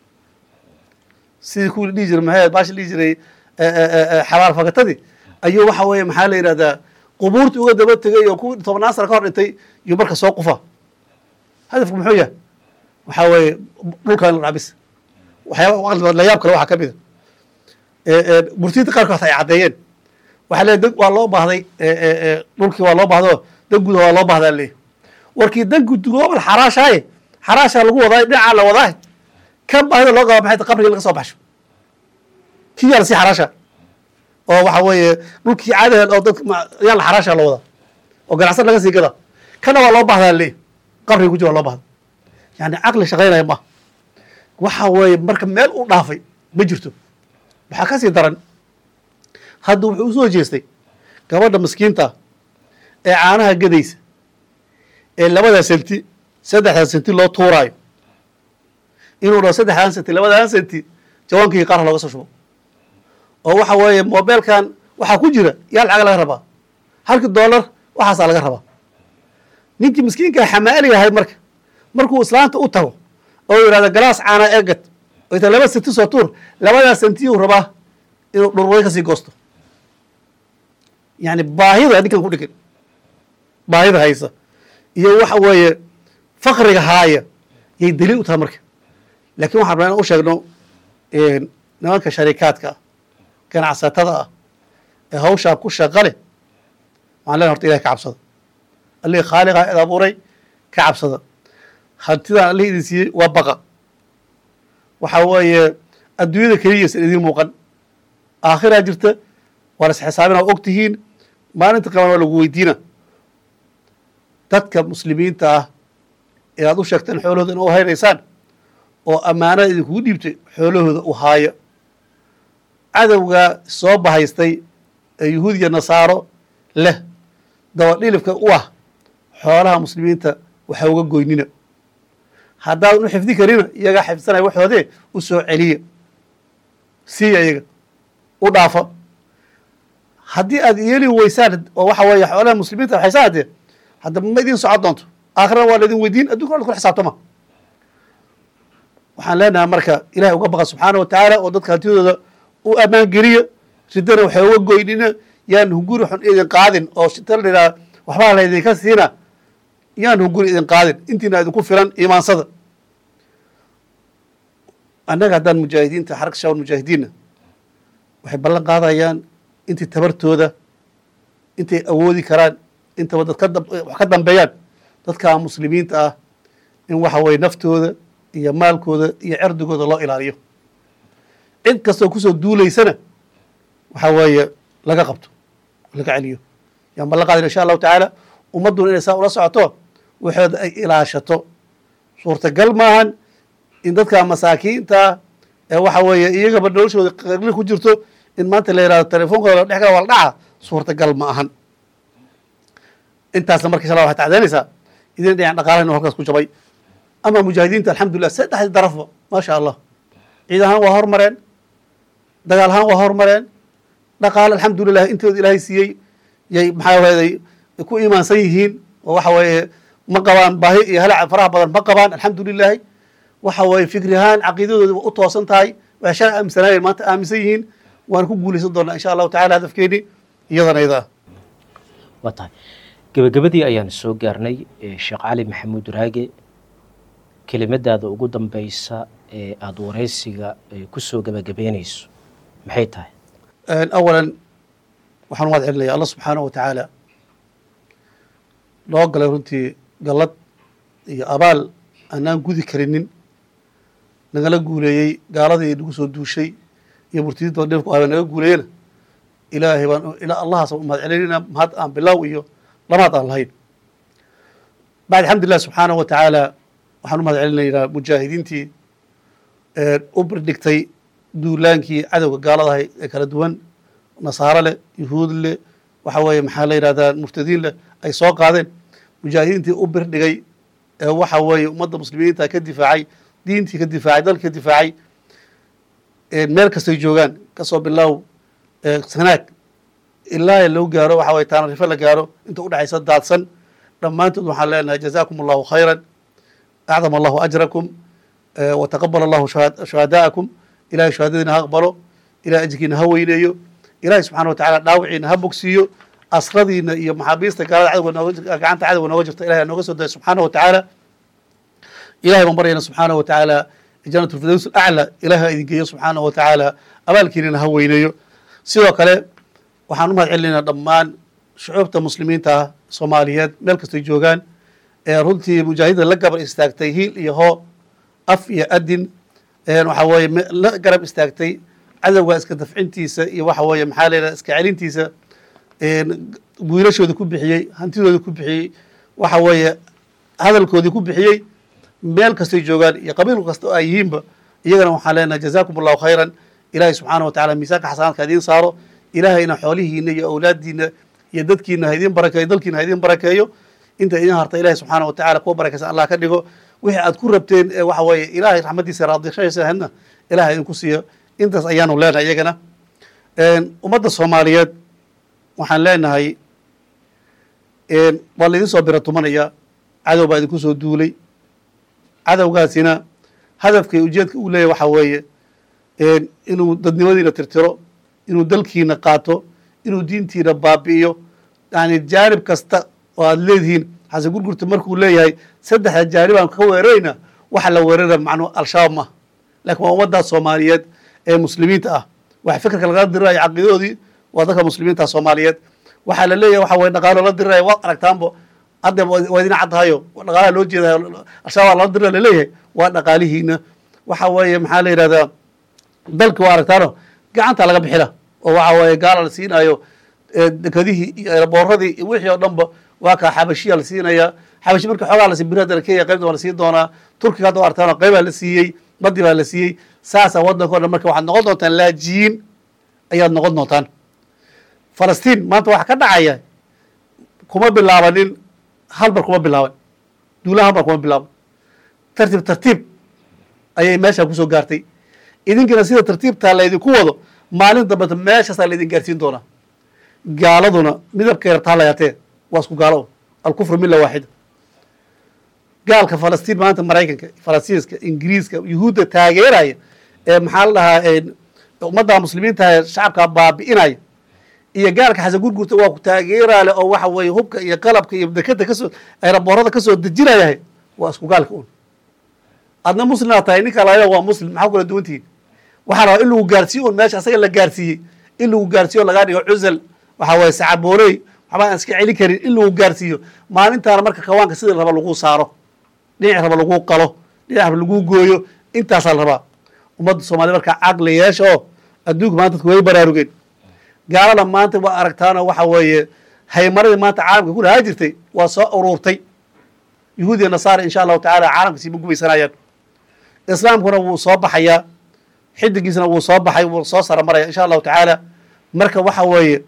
J: sidii kuwii dhihi jiray maxay baashi dhihi jiray xabaal fakatadii ayuu waxa weeye maxaa la yidhahdaa qubuurtii uga daba tegay oo kuwii tobnaan sana ka hor dhintay iyo marka soo qufa hadafku muxuu yahay waxaa weeye dhulka in la dhacbis waxyaaba layaab kale waxaa ka mida murtiyinta qaarkood ay caddeeyeen waxaa leeyahy dan waa loo baahday dhulkii waa loo baahday oo dan guda waa loo bahdaa leeyahy warkii dan gudugoobal xaraashaaye xaraashaa lagu wadaa dhinacaa la wadaa kan baahida loo qaba maxay qabriga laga soo baxsho kii yaa lasii xaraasha oo waxa weeye dhulkii caadaheed oo dad yaa la xaraasha la wadaa oo ganacsan laga sii gadaa kana waa loo bahdaa leeyahy qabriga ku jira waa loo bahda yani caqli shaqaynaya maaha waxa weeye marka meel u dhaafay ma jirto waxaa ka sii daran hadda wuxuu usoo jeestay gabadha maskiinta ee caanaha gadaysa ee labadaa senti saddexdaa senti loo tuuraayo inuu dhaho saddexdaan senti labadaan senti jawaankii qaarha looga soo shubo oo waxa weeye mobeelkan waxaa ku jira yaa lacag laga rabaa halkii dollar waxaasaa laga rabaa ninkii miskiinkaa xamaali ahayd marka markuu islaanta u tago oo yidhahda galaas caana eegad oo ita laba senti soo tuur labadaa sentiyuu rabaa inuu dhurway kasii goosto yani baahida ninkan ku dhigan baahida haysa iyo waxa weeye fakriga haaya yay daliil u tahay marka lakin waxaan rabaa in u sheegno nimanka sharikaadka ah ganacsatada ah ee hawshaa ku shaqa leh waxaan lena horta ilahi ka cabsada allihii khaaliqa id abuuray ka cabsada hantidaan allihii idin siiyey waa baqa waxa weeye adduunyada keliya san idiin muuqan aakhiraa jirta waa las xisaabina waa og tihiin maalinta qaban waa lagu weydiina dadka muslimiinta ah ee aad u sheegteen xoolahooda in u haynaysaan oo ammaanada idinkugu dhiibtay xoolahooda u haayo cadowga soo bahaystay ee yuhuud iyo nasaaro leh dabadhilifka u ah xoolaha muslimiinta waxa uga goynina haddaadan u xifdi karina iyagaa xifdsanaya waxoodee u soo celiya siiya iyaga u dhaafa haddii aad yeeli weysaan oo waxa weeye xoolaha muslimiinta waxaysa haddee hadda ma idin socon doonto aakhirana waa laidin weydiin addunkana wa kula xisaabtama waxaan leenahay marka ilahay uga baqa subxaana wa tacaala oo dadka hantidooda u ammaan geliya ridana waxay uga goynina yaan hunguri xun idin qaadin oo shita la yidhaha waxbaa laydinka siina yaan hunguri idin qaadin intiina idinku filan imaansada annaga haddaan mujaahidiinta xaraka shawal mujaahidiinna waxay ballan qaadayaan intii tabartooda intay awoodi karaan intaba dad ka wax ka dambeeyaan dadka muslimiinta ah in waxa weye naftooda iyo maalkooda iyo cerdigooda loo ilaaliyo cid kastoo kusoo duulaysana waxaa weeye laga qabto laga celiyo yaan ballan qaadina insha allahu tacaala ummadduna inay saa ula socoto waxooda ay ilaashato suurtagal maahan in dadka masaakiinta ee waxa weeye iyagaba noloshooda qarli ku jirto in maanta la yihahdo telefoonkooda la dhex gala waa la dhaca suurtagal ma ahan intaasna marka insha allah waxay tacdaynaysaa idin dhinac dhaqaalahin halkaas ku jabay ama mujaahidiinta alxamdulilah saddexdii darafba maasha allah ciid ahaan waa hormareen dagaal ahaan waa hormareen dhaqaale alxamdulilah intooda ilaahay siiyey yay maxaa waday ku iimaansan yihiin oo waxa weeye ma qabaan baahi iyo halac faraha badan ma qabaan alxamdulilaahi waxa weeye fikri ahaan caqiidadooda u toosan tahay waxay shalay aaminsanaayeen maanta aaminsan yihiin waan ku guulaysan doonaa insha allahu tacala hadafkeeni iyadana iyada ah
I: waa tahay gebagabadii ayaan soo gaarnay sheekh cali maxamuud raage kelimadaada ugu dambeysa ee aada wareysiga ku soo gebagabeynayso maxay tahay
J: awalan waxaan umahad celinaya allah subxaanahu wa tacaala noo galay runtii gallad iyo abaal aanaan gudi karinin nagala guuleeyey gaaladii nagu soo duushay iyo murtidiinta dhirku ahba naga guuleeyena ilaahay baan ilaa allahaas baan umahad celinayna mahad aan bilow iyo lamaad aan lahayn bacd alxamdulilah subxaanahu wa tacaala waxaan umahad celinaynaa mujaahidiintii u birdhigtay duulaankii cadowga gaaladahay ee kala duwan nasaaro leh yuhuud leh waxa weeye maxaa la yidhahdaa murtadiin leh ay soo qaadeen mujaahidiintii u birdhigay ee waxa weeye ummadda muslimiinta ka difaacay diintii ka difaacay dalkii ka difaacay meel kastay joogaan kasoo bilow sanaag ilaa loo gaaro waxa weye taanarife la gaaro inta udhexaysa daadsan dhammaantood waxaan leenahay jazaakum allahu khayran acdam allahu ajrakum wataqabal allahu shuhadaa'akum ilahay shahaadadiina ha aqbalo ilahay ajirkiina ha weyneeyo ilahay subxana wa tacala dhaawiciina ha bogsiiyo asradiina iyo maxaabiista gaalada cadowga nooga gacanta cadowga nooga jirta ilahay nooga soo daya subxaana wa tacaala ilahay baan baryayna subxaana wa tacaala janat lfirdaws alacla ilahay ha idin geeyo subxaana wa tacaala abaalkiinina ha weyneeyo sidoo kale waxaan umahad celinaynaa dhammaan shucuubta muslimiinta ah soomaaliyeed meel kastay joogaan ee runtii mujaahidda la gabar istaagtay hiil iyo hoo af iyo adin waxa weeye la garab istaagtay cadowga iska dafcintiisa iyo waxa weeye maxaa la yidhaha iska celintiisa wiilashooda ku bixiyey hantidooda ku bixiyey waxa weeye hadalkoodii ku bixiyey meel kastay joogaan iyo qabiil kasta oo ay yihiinba iyagana waxaan leenahay jazaakum allahu khayran ilahay subxaana wa tacala miisaanka xasanaadka idiin saaro ilahayna xoolihiina iyo awlaadiina iyo dadkiina ha idiin barakeeyo dalkiina ha idiin barakeeyo inta idiin harta ilahay subxaana wa tacala kuwa barakaysan allah ka dhigo wixii aad ku rabteen ee waxa weeye ilaahay raxmadiisa raadishaysa hadna ilahay idinku siiyo intaas ayaanu leenahay iyagana ummadda soomaaliyeed waxaan leenahay waa laydin soo bira tumanaya cadow baa idinku soo duulay cadowgaasina hadafkay ujeedka uu leeyahy waxa weeye inuu dadnimadiina tirtiro inuu dalkiina qaato inuu diintiina baabi'iyo yani jaanib kasta oo aad leedihiin xasan gurgurta markuu leeyahay saddexda jaanibaan ka weerarayna waxa la weerara macnuu al-shabaab maaha lakin waa ummaddaas soomaaliyeed ee muslimiinta ah waxa fikirka lagala dirirayo caqiidadoodii waa dadka muslimiinta soomaaliyeed waxaa la leeyahay waxa weye dhaqaalo la diriraya waad aragtaanbo hadda waa idin caddahayo dhaqaalaha loo jeedayo al-shabaab lala dirira laleeyahay waa dhaqaalihiina waxa weeye maxaa la yidhahdaa dalki waa aragtaano gacanta laga bixina oo waxa weeye gaala la siinayo dekadihii iyo erbooradii iyo wixii oo dhanba waa kaa xabashiya la siinaya xabashi marka xoogaa lasi biri hadda kenya qaybta waa la siin doonaa turkiga hadda artaan qaybaa la siiyey badi baa la siiyey saasaa waddanka o dhan marka waxaad noqon doontaan laajiyiin ayaad noqon doontaan falastiin maanta waxa ka dhacaya kuma bilaabanin halbar kuma bilaaban duulaha halbar kuma bilaaban tartiib tartiib ayay meesha kusoo gaartay idinkina sida tartiibtaa laydinku wado maalin dambeta meeshaasaa laydin gaarsiin doonaa gaaladuna midabkay rabtaa layaatee waa isku gaalo alkufru mila waaxida gaalka falastiin maanta maraykanka faransiiska ingiriiska yuhuudda taageeraya ee maxaa la dhahaa ummadda muslimiinta shacabka baabi'inaya iyo gaalka xasan gurgurta waa ku taageeraale oo waxa weeye hubka iyo qalabka iyo dekada kasoo eraboorada kasoo dejinayahay waa isku gaalka un adna muslimaa tahay ninka laaya waa muslim maxaa kula duwantihiin waxaa rabaa in lagu gaarsiiyo un meesha asaga la gaarsiiyey in lagu gaarsiiyo lagaa dhigo cusal waxa weeye sacabooley waxba aan iska celin karin in lagu gaarsiiyo maalintaana marka kawaanka sida raba lagu saaro dhinac raba lagu qalo dhinac raba lagu gooyo intaasaa la rabaa ummadda soomaliya markaa caqli yeesha oo adduunka maanta dadku way baraarugeen gaalada maanta waa aragtaanoo waxa weeye haymaradii maanta caalamka ku lahaa jirtay waa soo uruurtay yuhuud iyo nasaara insha allahu tacaala caalamka siima gumaysanayaan islaamkuna wuu soo baxayaa xidigiisna wuu soo baxay wuu soo saramaraya insha allahu tacaala marka waxa weeye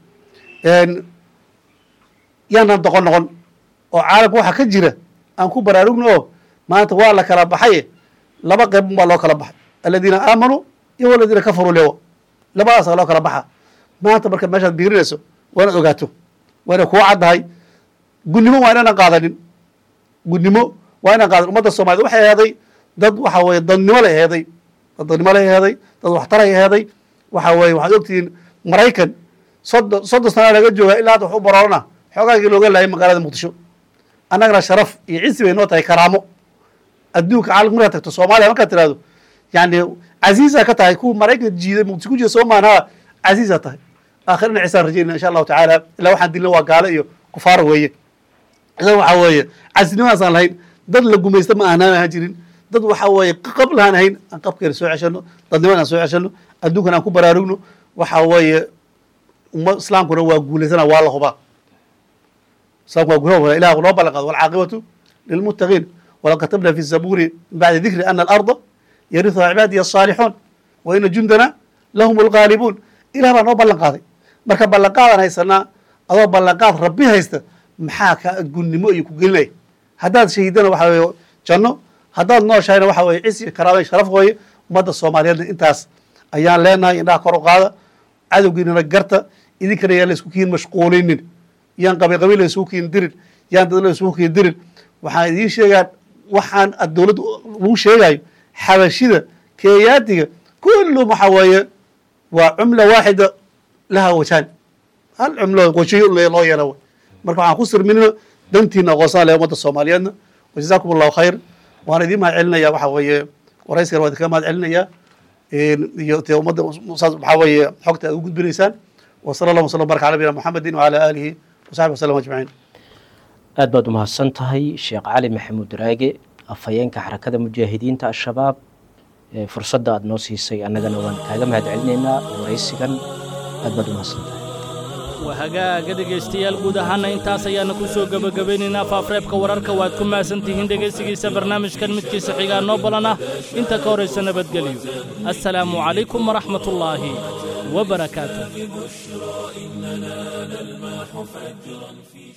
J: yaanan doqon noqon oo caalamka waxa ka jira aan ku baraarugno oo maanta waa la kala baxay laba qeyb baa loo kala baxay aladiina aamanuu iyo aladiina kafaruu lewa labadaasa loo kala baxa maanta marka meeshaad biirinayso waa inaad ogaato waa inay kuu caddahay gunnimo waa inaanan qaadanin gunnimo waa inaan qaadanin ummadda soomaaliyed waxay aheeday dad waxa weeye dadnimo la aheeday dad dadnimo la aheeday dad waxtaray aheeday waxa weeye waxaad ogtihiin maraykan soddon soddon sanaa laga joogaa ilaa hadda wax u baroorana xoogaagii looga laayay magaalada muqdisho annagana sharaf iyo cisi bay noo tahay karaamo adduunka caalamka markaad tagto soomaaliya markaad tirahdo yani casiisaa ka tahay kuwa maraykanka jiiday muqdisho ku jira soo maanaa casiisaa tahay aakhirina cisaan rajaynaya insha allahu tacaala ilaa waxaan dilna waa gaalo iyo kufaar weeye idan waxa weeye casinimaasaan lahayn dad la gumaysta ma aanaan ahaan jirin dad waxa weeye qab lahaan ahayn aan qabkeena soo ceshano dadnimadan aan soo ceshano adduunkan aan ku baraarugno waxa weeye umma islaamkuna waa guulaysana waa la hubaa islaamku waa guula ilah noo ballan qaado walcaaqibatu lilmuttaqiin walaqad katabna fi zabuuri min bacdi dikri ana alarda yarihuha cibaadiya asaalixuun wa ina jundana lahum algaalibuun ilah baa noo ballan qaaday marka ballanqaadaan haysanaa adoo ballanqaad rabbi haysta maxaa ka gunnimo iyo ku gelinaya haddaad shahiidana waxa weeye janno haddaad nooshahayna waxa weeye cis iyo karaama iyo sharaf weeye ummadda soomaaliyeedna intaas ayaan leenahay indhaha kor u qaada cadowgiinana garta idinkana yaan la isku kiin mashquulinin yaan qabiil qabiil la isugu kiin dirin yaan dad la isugu kiin dirin waxaan idiin sheegaa waxaan ad dowladda lagu sheegayo xabashida keeyaatiga kullum waxa weeye waa cumla waaxida laha wajaan hal cumlo wajiyo loo yeela wey marka waxaan ku sirminino dantiina aqoonsan leh ummadda soomaaliyeedna wajazaakum allahu khayr waan idiin mahad celinaya waxa weeye warayskana waan idinkaga mahad celinaya iyo te ummadda saas waxaa weeye xogta aad u gudbinaysaan wa sala allah waslam baraka ala nabiyina muxamedin wala aalihi wasaxbi wasalam ajmaciin
I: aad baad umahadsan tahay sheekh cali maxamuud raage afhayeenka xarakada mujaahidiinta al-shabaab fursadda aada noo siisay annagana waan kaaga mahad celinaynaa waraysigan aad baad umahadsan tahay
B: waa hagaaga dhegaystayaal guud ahaana intaas ayaana ku soo gebagabaynaynaa faafreebka wararka waad ku mahadsan tihiin dhegaysigiisa barnaamijkan midkiisa xigaa noo balan ah inta ka horaysa nabadgelyo assalaamu calaykum waraxmatullaahi wabarakaatu